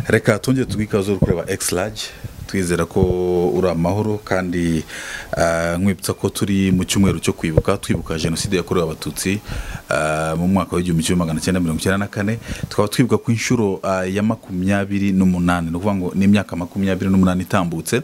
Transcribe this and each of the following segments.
reka tujye twikaze uri kureba egisirage twizera ko uri amahoro kandi nkwibutsa ko turi mu cyumweru cyo kwibuka twibuka jenoside yakorewe abatutsi mu mwaka w'igihumbi kimwe magana cyenda mirongo icyenda na kane tukaba twibuka ku inshuro ya makumyabiri n'umunani ni ukuvuga ngo ni imyaka makumyabiri n'umunani itambutse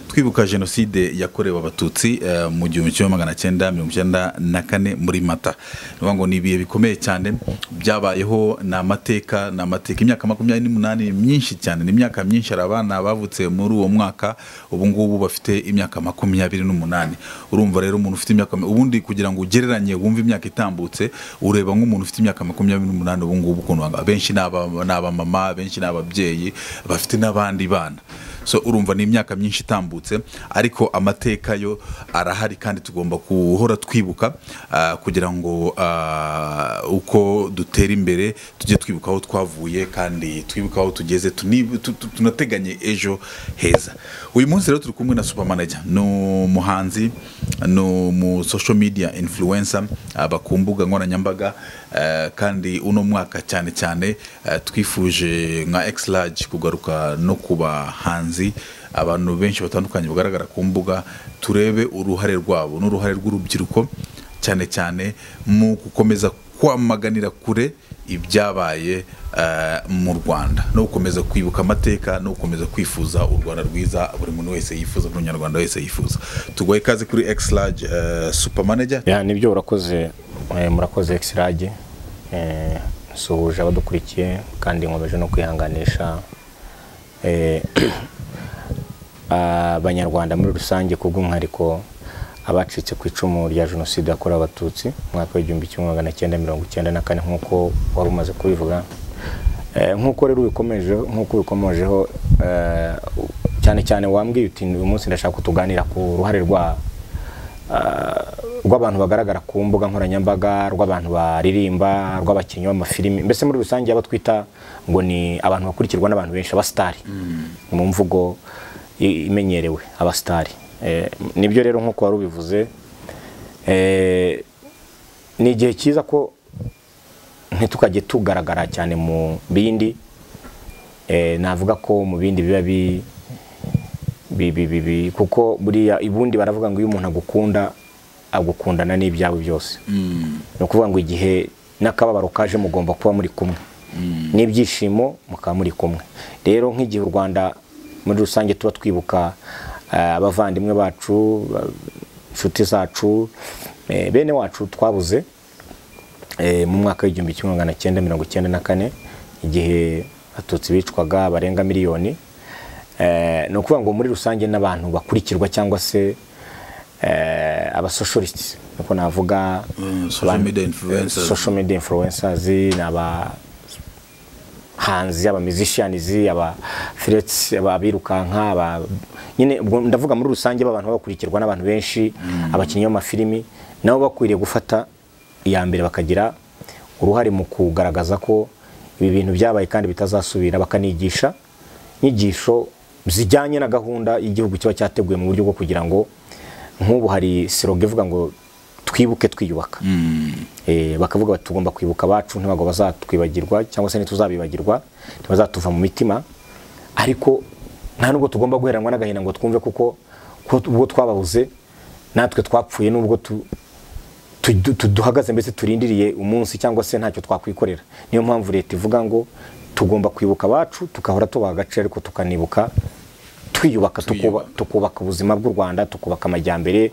twibuka jenoside yakorewe abatutsi mu gihumbi kimwe magana cyenda mirongo icyenda na kane muri mata ni ukuvuga ngo ni ibihe bikomeye cyane byabayeho ni amateka ni amateka imyaka makumyabiri n'umunani myinshi cyane ni imyaka myinshi hari abana bavutse muri uwo mwaka ubu ngubu bafite imyaka makumyabiri n'umunani urumva rero umuntu ufite imyaka ubundi kugira ngo ugereranye wumve imyaka itambutse ureba nk'umuntu ufite imyaka makumyabiri n'umunani ubu ngubu ukuntu abenshi ni abamama benshi ni ababyeyi bafite n'abandi bana so urumva ni imyaka myinshi itambutse ariko amateka yo arahari kandi tugomba guhora twibuka kugira ngo uko dutera imbere tujye twibuka aho twavuye kandi twibuka aho tugeze tunateganye ejo heza uyu munsi rero turi kumwe na supermanager ni umuhanzi ni umu social media influencer aba ku mbuga nkoranyambaga kandi uno mwaka cyane cyane twifuje nka egisirage kugaruka no ku bahanzi abantu benshi batandukanye bagaragara ku mbuga turebe uruhare rwabo n'uruhare rw'urubyiruko cyane cyane mu gukomeza kwamaganira kure ibyabaye mu rwanda no gukomeza kwibuka amateka no gukomeza kwifuza u rwanda rwiza buri muntu wese yifuza buri munyarwanda wese yifuza tugoye ikaze kuri egisirage supamaneja nibyo urakoze murakoze egisirage nsuhuje abadukurikiye kandi nkomeje no kwihanganisha abanyarwanda muri rusange ku bw'umwihariko abacitse ku icumu rya jenoside yakorewe abatutsi umwaka w'igihumbi kimwe magana cyenda mirongo icyenda na kane nk'uko wari umaze kubivuga nk'uko rero nk'uko ubikomejeho cyane cyane wambwiye uti uyu munsi ndashaka kutuganira ku ruhare rw'abantu bagaragara ku mbuga nkoranyambaga rw'abantu baririmba rw'abakinnyi b'amafilimi mbese muri rusange abo twita ngo ni abantu bakurikirwa n'abantu benshi abasitari ni mu mvugo imenyerewe abasitari nibyo rero nk'uko wari ubivuze ni igihe cyiza ko ntitukajye tugaragara cyane mu bindi navuga ko mu bindi biba bi kuko buriya ibundi baravuga ngo iyo umuntu agukunda agukundana n'ibyabo byose ni ukuvuga ngo igihe n'akababaro kaje mugomba kuba muri kumwe n'ibyishimo mukaba muri kumwe rero nk'igihe u rwanda muri rusange tuba twibuka abavandimwe bacu inshuti zacu bene wacu twabuze mu mwaka w'igihumbi kimwe magana cyenda mirongo icyenda na kane igihe abatutsi bicwaga barenga miliyoni ni ukuvuga ngo muri rusange n'abantu bakurikirwa cyangwa se abasoshorisiti niko navuga social media influencers ni aba hanzi aba musicians aba frets aba birukanka aba nyine ndavuga muri rusange abantu bakurikirwa n'abantu benshi abakinnyi b'amafilimi nabo bakwiriye gufata iya mbere bakagira uruhare mu kugaragaza ko ibi bintu byabaye kandi bitazasubira bakanigisha inyigisho zijyanye na gahunda y'igihugu kiba cyateguye mu buryo bwo kugira ngo nk'ubu hari siroga ivuga ngo twibuke twiyubaka bakavuga bati tugomba kwibuka abacu ntabwo bazatwibagirwa cyangwa se ntituzabibagirwa ntibazatuva mu mitima ariko nta nubwo tugomba guheranwa n'agahinda ngo twumve kuko ubwo twababuze natwe twapfuye n'ubwo duhagaze mbese turindiriye umunsi cyangwa se ntacyo twakwikorera niyo mpamvu leta ivuga ngo tugomba kwibuka abacu tukahora tubaha agaciro ariko tukanibuka twiyubaka tukubaka ubuzima bw'u rwanda tukubaka amajyambere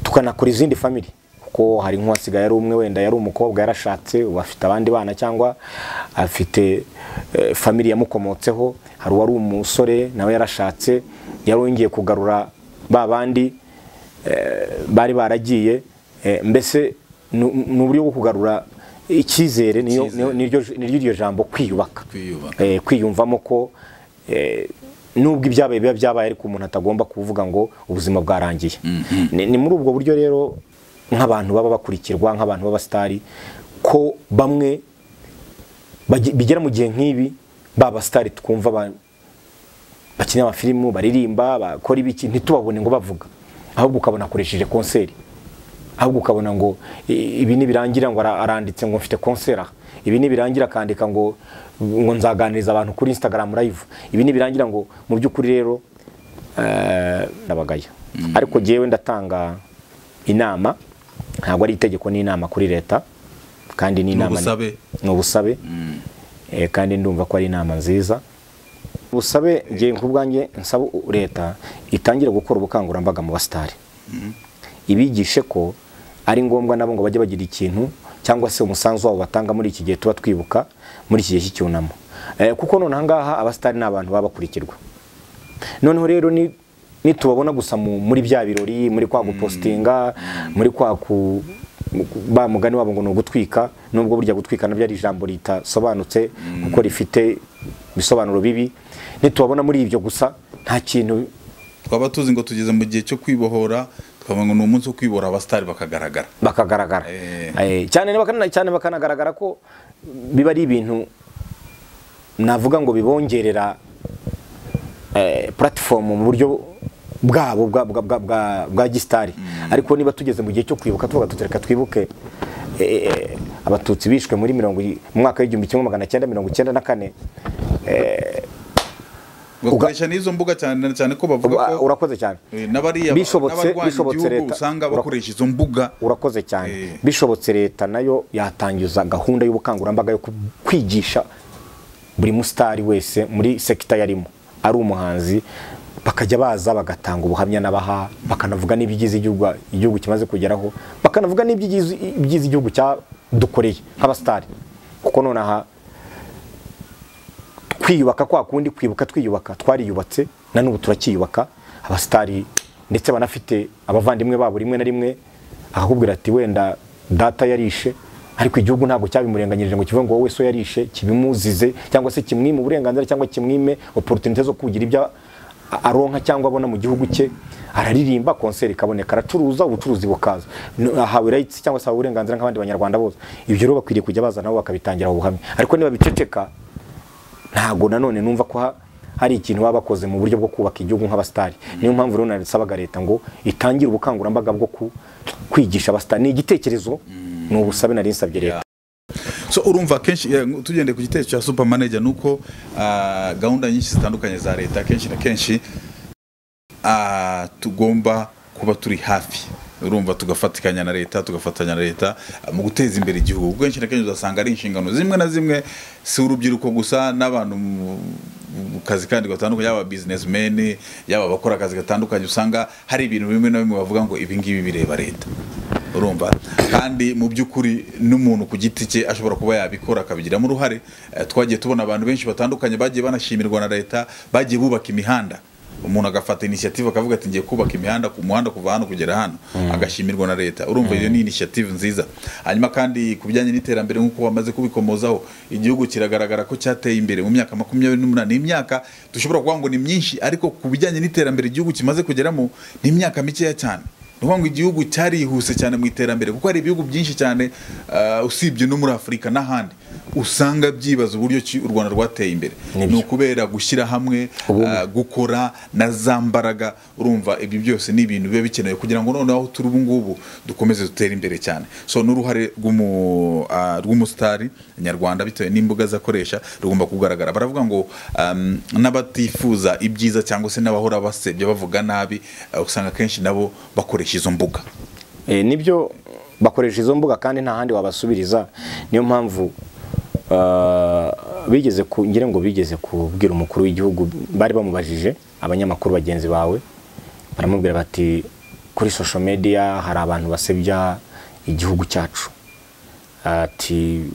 tukanakora izindi famiri kuko hari nk'uwasigaye ari umwe wenda yari umukobwa yarashatse ubu afite abandi bana cyangwa afite famiri yamukomotseho hari uwari umusore nawe yarashatse yari wongeye kugarura ba bandi bari baragiye mbese ni uburyo bwo kugarura icyizere n'iryo jambo kwiyubaka kwiyumvamo ko nubwo ibyabaye biba byabaye ariko umuntu atagomba kuvuga ngo ubuzima bwarangiye ni muri ubwo buryo rero nk'abantu baba bakurikirwa nk'abantu b'abasitari ko bamwe bigera mu gihe nk'ibi babasitari twumva bakina amafilimu baririmba bakora ibiki ntitubabone ngo bavuga ahubwo ukabona akoresheje konseri ahubwo ukabona ngo i- ibi nibirangira ngo ara- aranditse ngo mfite konsera ibi nibirangira akandika ngo ngo nzaganiriza abantu kuri instagram live ibi nibirangira ngo mu by'ukuri rero eh, ndabagaya ariko jyewe ndatanga inama ntabwo ari itegeko n'inama kuri leta kandi n'inama ubusabe. ni ubusabe Eh, kandi ndumva ko ari inama nziza busabe ngiye ku bwanjye nsaba leta itangire gukora ubukangurambaga mu basitari ibigishe ko ari ngombwa nabo ngo bajye bagira ikintu cyangwa se umusanzu wabo batanga muri iki gihe tuba twibuka muri iki gihe cy'icyunamo Eh, kuko noneho ngaha abasitari ni abantu baba bakurikirwa noneho rero ni nitubabona gusa mu- muri bya birori muri kwa gupositinga muri kwa ku ba mugani wabo ngo ni ugutwika nubwo burya gutwika nabyo ari ijambo ritasobanutse kuko rifite ibisobanuro bibi nitubabona muri ibyo gusa nta kintu twaba tuzi ngo tugeze mu gihe cyo kwibohora twavuga ngo ni umunsi wo kwibohora abasitari bakagaragara bakagaragara Eh. Eh, cyane bakana- cyane bakanagaragara ko biba ari ibintu navuga ngo bibongerera puratifomu mu buryo bwabo bwa- bwa- bwa- bwa- bwa gisitari ariko niba tugeze mu gihe cyo kwibuka tuvuga tuti reka twibuke eh, abatutsi bishwe muri mirongo i- mu mwaka w'igihumbi kimwe magana cyenda mirongo icyenda na kane bakoresha n'izo mbuga cyane cyane ko bavuga Uba- ko urakoze cyane eh, n'abariya Bishobotse- n'abarwanya bishobotse igihugu leta- usanga ura- bakoresha izo mbuga urakoze cyane Eh. bishobotse leta nayo yatangiza gahunda y'ubukangurambaga yo ku- kwigisha buri musitari wese muri sekita yarimo ari umuhanzi bakajya baza bagatanga ubuhamya n'abaha bakanavuga n'ibigize igihugu igihugu kimaze kugeraho bakanavuga n'ibyigize ibyigize igihugu cyadukoreye nk'abasitari kuko nonaha kwiyubaka kwa kundi kwibuka twiyubaka twariyubatse na n'ubu turacyiyubaka abasitari ndetse banafite abavandimwe babo rimwe na rimwe akakubwira ati wenda data yarishe ariko igihugu ntabwo cyabimurenganyirije ngo kivuge ngo wowe so yarishe kibimuzize cyangwa se kimwime uburenganzira cyangwa kimwime opportunité zo kugira ibyo a- aronka cyangwa abona mu gihugu cye araririmba konseri ikaboneka aracuruza ubucuruzi bukaza No- ahawe rights cyangwa se ahawe uburenganzira nk'abandi banyarwanda bose ibyo rero bakwiriye kujya baza nabo bakabitangira ubuhamya ariko niba biceceka ntabwo nanone numva ko ha- hari ikintu baba bakoze mu buryo bwo kubaka igihugu nk'abasitari niyo mpamvu rero nasabaga leta ngo itangire ubukangurambaga bwo ku- kwigisha abasitari ni igitekerezo ni ubusabe nari nsabye leta so urumva kenshi eh, tugendeye ku gitekerezo cya super manager ni uko ah, gahunda nyinshi zitandukanye za leta kenshi na kenshi ah, tugomba kuba turi hafi urumva tugafatikanya na leta tugafatanya na leta ah, mu guteza imbere igihugu kuko kenshi na kenshi uzasanga ari inshingano zimwe na zimwe si urubyiruko gusa n'abantu mu mu kazi kandi gatandukanye yaba businessmen yaba abakora akazi gatandukanye usanga hari ibintu bimwe na bimwe bavuga ngo ibi ngibi bireba leta urumva kandi mu by'ukuri n'umuntu ku giti cye ashobora kuba yabikora akabigiramo uruhare Eh, twagiye tubona abantu benshi batandukanye bagiye banashimirwa na leta bagiye bubaka imihanda umuntu agafata inisiyative akavuga ati ngiye kubaka imihanda ku muhanda kuva hano kugera hano agashimirwa na leta urumva iyo ni inisiyative nziza hanyuma kandi ku bijyanye n'iterambere nk'uko bamaze kubikomozaho igihugu kiragaragara ko cyateye imbere mu myaka makumyabiri n'umunani imyaka dushobora kuvuga ngo ni myinshi ariko ku bijyanye n'iterambere igihugu kimaze kugeramo ni imyaka mikeya cyane ni ukuvuga ngo igihugu cyarihuse cyane mu iterambere kuko hari ibihugu byinshi cyane ah, usibye no muri afurika n'ahandi usanga byibaza uburyo ki u rwanda rwateye imbere Nibyo. ni ukubera gushyira hamwe ah, gukora na za mbaraga urumva ibyo byose ni ibintu biba bikenewe kugira ngo noneho aho turi ubu ngubu dukomeze dutere imbere cyane so n'uruhare rw'umu- ah, rw'umusitari nyarwanda bitewe n'imbugaz akoresha rugomba kugaragara baravuga ngo um, n'abatifuza ibyiza cyangwa se n'abahora basebya bavuga nabi eh, usanga akenshi nabo bakoresha izo mbuga Eh, nibyo bakoresha izo mbuga kandi nta handi wabasubiriza niyo mpamvu ah, bigeze ku ngira ngo bigeze kubwira umukuru w'igihugu bari bamubajije abanyamakuru bagenzi bawe baramubwira bati kuri social media hari abantu basebya igihugu cyacu ati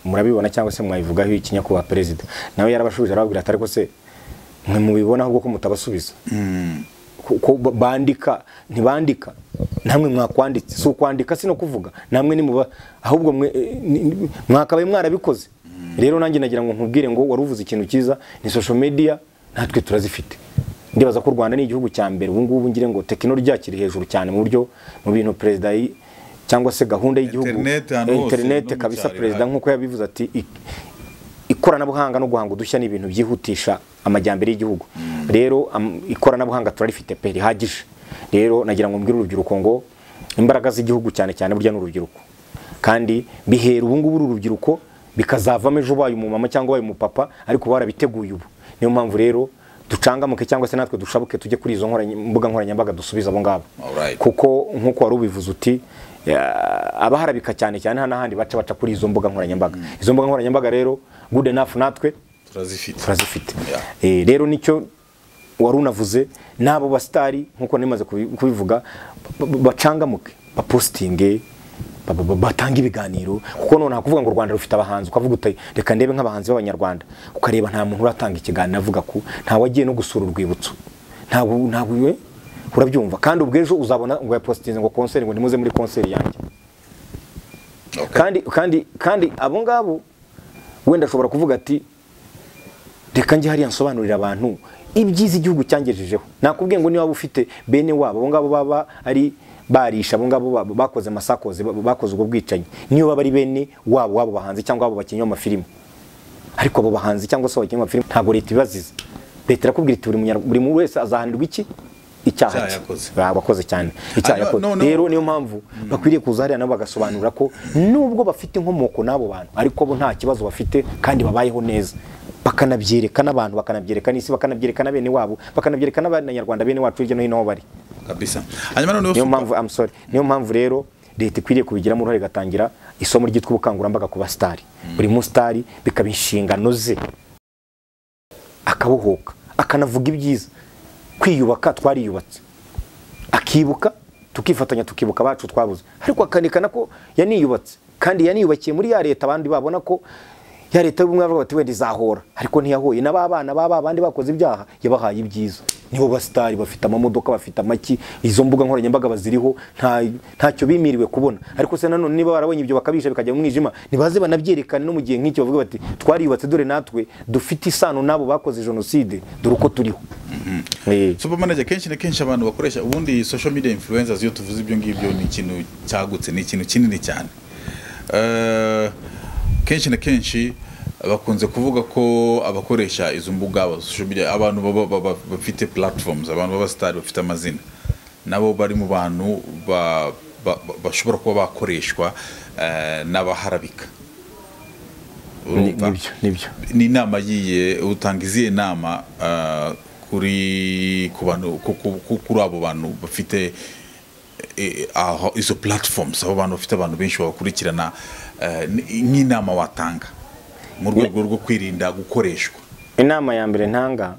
murabibona cyangwa se mwabivugaho iki nyakubahwa perezida nawe yarabashubije arababwira ati ariko se mwe mubibonaho kuko mutabasubiza ko bandika ntibandika namwe mwakwanditse si ukwandika si no kuvuga namwe nimuba ahubwo mwe eh, ni- ni- mwakabaye mwarabikoze rero nanjye nagira ngo nkubwire ngo wari uvuze ikintu cyiza ni social media natwe turazifite ndibaza ko u rwanda ni igihugu cya mbere ubu ngubu ngire ngo tekinoloji yakiri hejuru cyane mu buryo mu bintu perezida yi- cyangwa se gahunda y'igihugu Internet ahantu hose, no interineti mu kabisa cyaro perezida ihari. nk'uko yabivuze ati ik- ikoranabuhanga no guhanga udushya ni ibintu byihutisha amajyambere y'igihugu rero am- ikoranabuhanga turarifite pe rihagije rero nagira ngo mbwire urubyiruko ngo imbaraga z'igihugu cyane cyane burya ni urubyiruko kandi bihera ubu ngubu uru rubyiruko bikazavamo ejo ubaye umumama cyangwa ubaye umupapa ariko barabiteguye ubu niyo mpamvu rero ducangamuke cyangwa se natwe dushabuke tujye kuri izo nkoranya- mbuga nkoranyambaga dusubize abo ngabo Alright. kuko nk'uko wari ubivuze uti ya- abaharabika cyane cyane hano n'ahandi baca baca kuri izo mbuga nkoranyambaga izo mbuga nkoranyambaga rero good enough natwe turazifite turazifite Yeah. Eh, rero nicyo wari unavuze n'abo basitari nk'uko nimaze kubi- kubivuga ba- ba- bacangamuke bapositinge ba- ba- ba- batanga ibiganiro kuko none hakuvuga ngo u rwanda rufite abahanzi ukavuga uti reka ndebe nk'abahanzi b'abanyarwanda ukareba nta muntu uratanga ikiganiro avuga ko nta wagiye no gusura urwibutso ntabwo ntabwo eh, urabyumva kandi ubwo ejo uzabona ngo yapositinze ngo konseri ngo nimuze muri konseri yanjye Okay. kandi kandi kandi abo ngabo wenda ashobora kuvuga ati reka njye hariya nsobanurira abantu ibyiza igihugu cyangejejeho nakubwiye ngo niba waba ufite bene wabo abo ngabo baba ari barisha abo ngabo ba- bakoze amasakoze ba- bakoze ubwo bwicanyi niyo baba ari bene wabo wabo bahanzi cyangwa abo bakinnyi b'amafilime ariko abo bahanzi cyangwa se abakinnyi b'amafilime ntabwo leta ibibaziza leta irakubwira iti buri munyar- buri muntu wese azahanirwa iki icyaha Icyaha cye yakoze. Ba- abakoze cyane icyaha Ah, no- yakoze no- no. rero niyo mpamvu bakwiriye kuza hariya nabo bagasobanura ko nubwo bafite inkomoko n'abo bantu ariko bo nta kibazo bafite kandi babayeho neza bakanabyereka n'abantu bakanabyereka n'isi bakanabyereka na bene wabo bakanabyereka n'abanyarwanda bene wacu hirya no hino aho bari kabisa hanyuma noneho niyo Super- mpamvu I'm sorry niyo mpamvu rero leta ikwiriye kubigiramo uruhare igatangira isomo ryitwa ubukangurambaga ku basitari buri musitari bikaba inshingano ze akabohoka akanavuga ibyiza kwiyubaka twariyubatse akibuka tukifatanya tukibuka abacu twabuze ariko akanerekana ko yaniyubatse kandi yaniyubakiye muri ya leta abandi babona ko ya leta y'ubumwe bavuga bati wenda izahora ariko ntiyahoye n'aba bana baba abandi bakoze ibyaha yabahaye ibyiza nibo basitari bafite amamodoka bafite amaki izo mbuga nkoranyambaga baziriho nta ntacyo bimiriwe kubona ariko se nanone niba barabonye ibyo bakabisha bikajya mu mwijima ntibaze banabyerekane no mu gihe nk'icyo bavuga bati twariyubatse dore natwe dufite isano n'abo bakoze jenoside dore uko turiho Eh. supermanager kenshi na kenshi abantu bakoresha ubundi social media influencers iyo tuvuze ibyo ngibyo ni ikintu cyagutse ni ikintu kinini cyane Eh, kenshi na kenshi bakunze kuvuga ko abakoresha izo mbuga aba social media abantu baba- baba- bafite platforms abantu b'abasitari bafite amazina nabo bari mu bantu ba- ba- ba- bashobora kuba bakoreshwa eh, n'abaharabika Ni- Urumva? nibyo nibyo ni inama yiye utanga izihe nama ah, kuri ku bantu ku- ku- ku- kuri abo bantu bafite eh, aho izo platforms abo bantu bafite abantu benshi babakurikirana eh, ni- nk'inama watanga mu rwego rwo kwirinda gukoreshwa inama ya mbere ntanga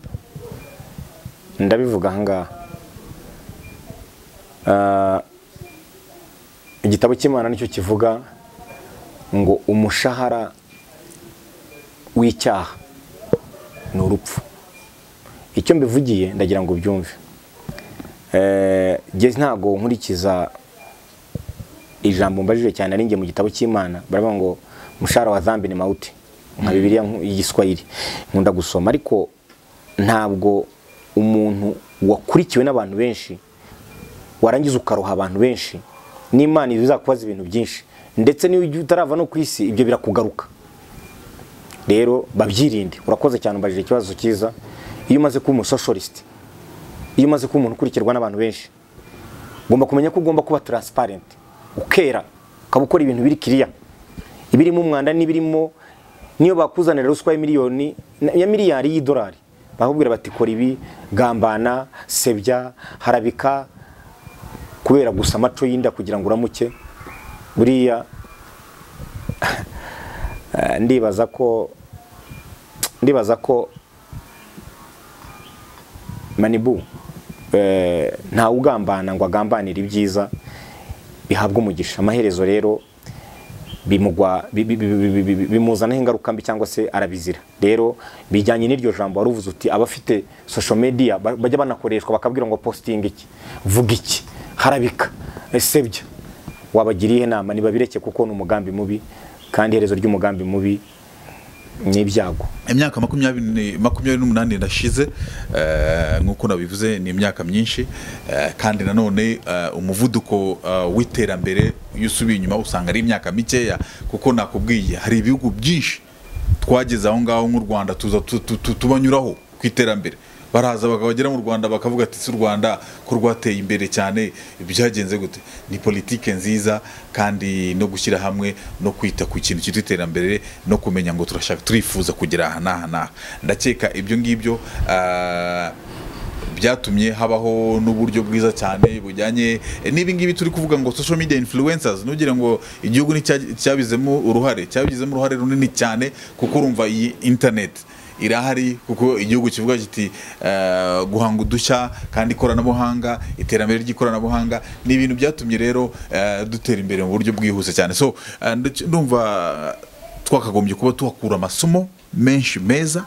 ndabivuga ahangaha Ah, igitabo cy'imana nicyo kivuga ngo umushahara w'icyaha ni urupfu icyo mbivugiye ndagira ngo ubyumve Eh, jye ntabwo nkurikiza ijambo mbajije cyane ari njye mu gitabo cy'imana baravuga ngo umushahara wa zambi ni mawuti nka bibiliya nku- y'igiswahili nkunda gusoma ariko ntabwo umuntu wakurikiwe n'abantu benshi warangiza ukaroha abantu benshi n'imana izakubaza ibintu byinshi ndetse n'iyo ujya utarava no ku isi ibyo birakugaruka rero babyirinde urakoze cyane umbajije ikibazo cyiza iyo umaze kuba umusoshorisite iyo umaze kuba umuntu ukurikirwa n'abantu benshi ugomba kumenya ko ugomba kuba transparent ukera ukaba ukora ibintu biri kiriya ibirimo umwanda n'ibirimo niyo bakuzanira ruswa ya miliyoni ya miliyari y'idolari bakubwira bati kora ibi gambana sebya harabika kubera gusa amaco y'inda kugira ngo uramuke buriya eh, ndibaza ko ndibaza ko manibu eh, ntawe ugambana ngo agambanire ibyiza bihabwa umugisha amaherezo rero bimugwa bi- bi- bi- bi- bi- bi- bi- bimuzanaho ingaruka mbi cyangwa se arabizira rero bijyanye n'iryo jambo wari uvuze uti abafite social media ba- bajya banakoreshwa bakabwira ngo posting iki vuga iki harabika ese byo wabagiriye inama ntibabireke kuko ni umugambi mubi kandi iherezo ry'umugambi mubi ni ibyago imyaka makumyabiri makumyabiri n'umunani nashize eh, nk'uko nabivuze ni imyaka myinshi eh, kandi nanone eh, umuvuduko eh, w'iterambere iyo usubiye inyuma usanga ari imyaka mikeya kuko nakubwiye hari ibihugu byinshi twageze aho ngaho nk'u rwanda tuza tu- tu- tu- tubanyuraho ku iterambere baraza bakabagera mu rwanda bakavuga ati si u rwanda ko rwateye imbere cyane byagenze gute ni politike nziza kandi no gushyira hamwe no kwita ku kintu cyitwa iterambere no kumenya ngo turashaka turifuza kugera aha n'aha n'aha ndakeka ibyo ngibyo ah, byatumye habaho n'uburyo bwiza cyane bujyanye eh, n'ibi ngibi turi kuvuga ngo social media influencers nugire ngo igihugu nticya- cyabizemo uruhare cyabigizemo uruhare runini cyane kuko urumva iyi internet irahari kuko igihugu kivuga kiti eh, guhanga udushya kandi ikoranabuhanga iterambere ry'ikoranabuhanga ni ibintu byatumye rero eh, dutera imbere mu buryo bwihuse cyane so eh, ndac- ndumva twakagombye kuba tuhakura amasomo menshi meza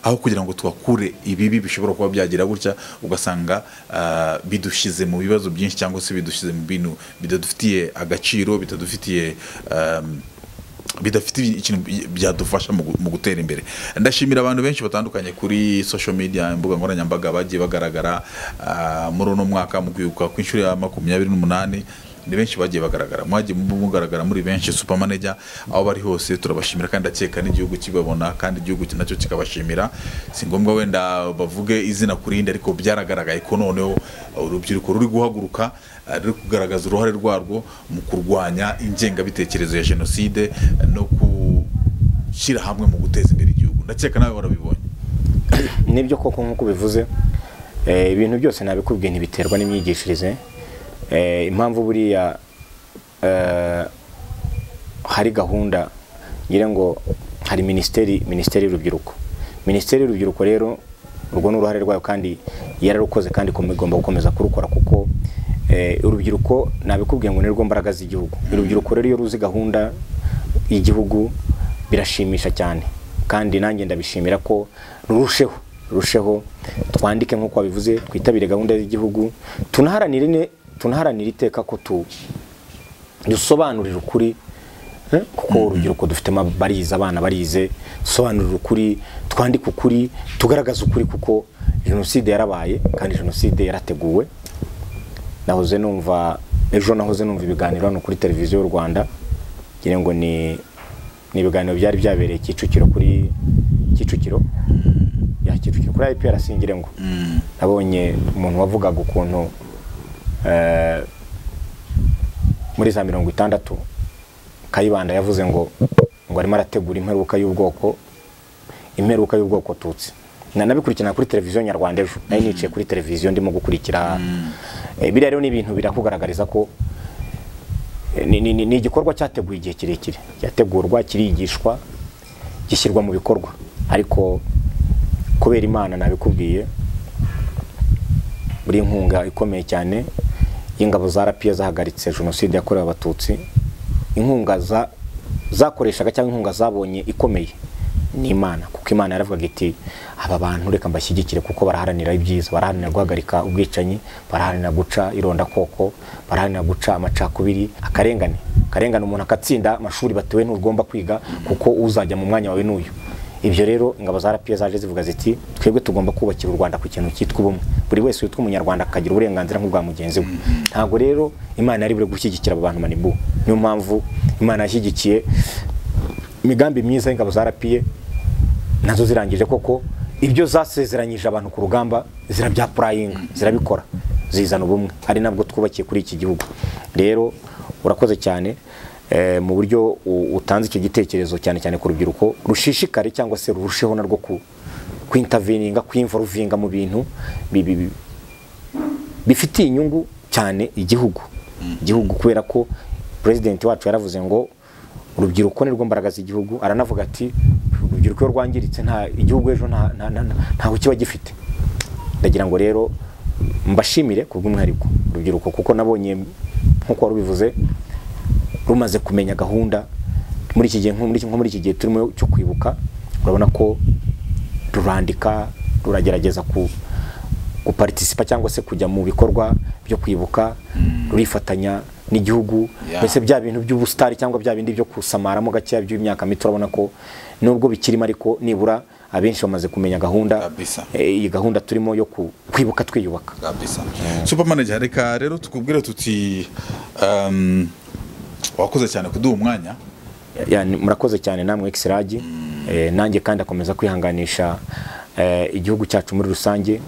aho kugira ngo tuhakure ibibi bishobora kuba byagira gutya ugasanga ah, bidushyize mu bibazo byinshi cyangwa se bidushyize mu bintu bitadufitiye agaciro bitadufitiye um, bidafite ikintu byadufasha mu gu- mu gutera imbere ndashimira abantu benshi batandukanye kuri social media imbuga nkoranyambaga bagiye bagaragara ah, muri uno mwaka mu kwibuka ku inshuro ya makumyabiri n'umunani ni benshi bagiye bagaragara mwagiye mugaragara muri benshi supamaneja aho bari hose turabashimira kandi ndakeka n'igihugu kibabona kandi igihugu ki- nacyo kikabashimira si ngombwa wenda bavuge izina ku rindi ariko byaragaragaye ko noneho urubyiruko ruri guhaguruka eh, ruri kugaragaza uruhare rwarwo mu kurwanya ingengabitekerezo ya jenoside eh, no gushyira hamwe mu guteza imbere igihugu ndakeka nawe warabibonye nibyo koko nk'uko ubivuze eh, ibintu byose nabikubwiye ntibiterwa n'imyigishirize Eh, impamvu buriya eh, hari gahunda ngira ngo hari minisiteri minisiteri y'urubyiruko minisiteri y'urubyiruko rero urwo ni uruhare rwayo kandi yararukoze kandi ikom- igomba gukomeza kurukora kuko eh, urubyiruko nabikubwiye ngo ni rwo mbaraga z'igihugu urubyiruko rero iyo ruzi gahunda y'igihugu birashimisha cyane kandi nanjye ndabishimira ko rurusheho rurusheho twandike nk'uko wabivuze twitabire gahunda z'igihugu tunaharanire ne- tunaharanire iteka ko tu dusobanurire ukuri eh, kuko urubyiruko dufitemo barize abana barize dusobanurire ukuri twandike ukuri tugaragaze ukuri kuko jenoside yarabaye kandi jenoside yarateguwe nahoze numva ejo nahoze numva ibiganiro hano kuri televiziyo y'u rwanda ngira ngo ni ni ibiganiro byari byabereye kicukiro kuri kicukiro ya kicukiro kuri IPRC ngira ngo nabonye umuntu wavugaga ukuntu eh, muri za mirongo itandatu kayibanda yavuze ngo ngo arimo arategura imperuka y'ubwoko imperuka y'ubwoko tutsi nanabikurikirana kuri televiziyo nyarwanda ejo nari nicaye kuri televiziyo ndimo gukurikira Eh, biriya rero ni ibintu birakugaragariza ko eh, ni- ni ni- ni igikorwa cyateguye igihe kirekire cyategurwa kirigishwa gishyirwa mu bikorwa ariko kubera imana nabikubwiye buri inkunga ikomeye cyane y'ingabo za rapiyo zahagaritse jenoside yakorewe abatutsi inkunga za- zakoreshaga cyangwa inkunga zabonye ikomeye ni imana kuko imana yaravugaga iti aba bantu reka mbashyigikire kuko baraharanira ibyiza baraharanira guhagarika ubwicanyi baraharanira guca irondakoko baraharanira guca amacakubiri akarengane akarengane umuntu agatsinda amashuri batewe ntugomba kwiga kuko uzajya mu mwanya wawe n'uyu ibyo rero ingabo za RPA zaje zivuga ziti twebwe tugomba kubakira u Rwanda ku kintu cyitwa ubumwe buri wese witwa umunyarwanda akagira uburenganzira nk'ubwa mugenzi we ntabwo rero imana yari buri gushyigikira abo bantu manibu niyo mpamvu imana yashyigikiye imigambi myiza y'ingabo za RPA nazo zirangije koko ibyo zasezeranyije abantu ku rugamba zirabyapurayinga zirabikora zizana ubumwe ari nabwo twubakiye kuri iki gihugu rero urakoze cyane eh, mu buryo u- utanze icyo gitekerezo cyane cyane ku rubyiruko rushishikare cyangwa se rurusheho narwo ku kwintavininga kwimvaruvinga mu bintu bi- bi- bi- bifitiye inyungu cyane igihugu igihugu kubera ko perezidenti wacu yaravuze ngo urubyiruko ni rwo mbaraga z'igihugu aranavuga ati urubyiruko iyo rwangiritse nta igihugu ejo nta- nta- nta- nta- ntaho kiba gifite ndagira ngo rero mbashimire ku bw'umwihariko urubyiruko kuko nabonye nk'uko wari ubivuze rumaze kumenya gahunda muri iki gihe nko muri iki- nko muri iki gihe turimo cyo kwibuka urabona ko rurandika ruragerageza ku guparitisipa cyangwa se kujya mu bikorwa byo kwibuka rurifatanya n'igihugu Yeah. mbese bya bintu by'ubusitari cyangwa bya bindi byo kusamaramo gakeya by'imyaka mito urabona ko nubwo bikirimo ariko nibura abenshi bamaze kumenya gahunda Kabisa. Eh, iyi gahunda turimo yo ku- kwibuka twiyubaka kabisa supermanager reka rero tukubwire tuti um, wakoze cyane kuduha umwanya Ya- murakoze cyane namwe exiragi nanjye kandi akomeza kwihanganisha eh, igihugu cyacu muri rusange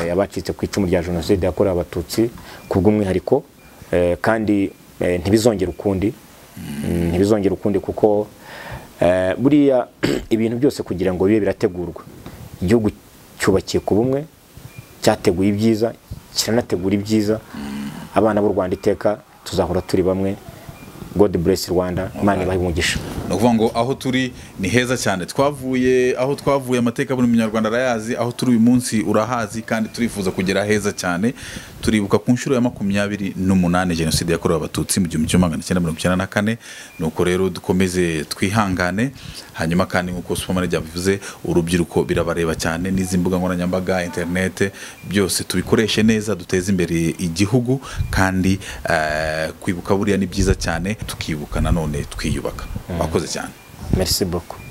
eh, abacitse ku icumu rya jenoside yakorewe abatutsi ku bw'umwihariko eh, kandi eh, ntibizongere ukundi Mm, ntibizongere ukundi kuko eh, buriya ibintu byose kugira ngo bibe birategurwa igihugu cyubakiye ku bumwe cyateguye ibyiza kiranategura ibyiza abana b'u rwanda iteka tuzahora turi bamwe god bless rwanda imana ibahe umugisha ni ukuvuga ngo aho turi ni heza cyane twavuye aho twavuye amateka buri munyarwanda arayazi aho turi uyu munsi urahazi kandi turifuza kugera heza cyane turibuka ku nshuro ya makumyabiri n'umunani jenoside yakorewe abatutsi mu gihumbi kimwe magana cyenda mirongo icyenda na kane nuko rero dukomeze twihangane hanyuma kandi nk'uko supamare byabivuze urubyiruko birabareba cyane n'izi mbuga nkoranyambaga interinete byose tubikoreshe neza duteze imbere igihugu kandi eh, kwibuka buriya ni byiza cyane tukibuka nanone twiyubaka mwakoze cyane merci beaucoup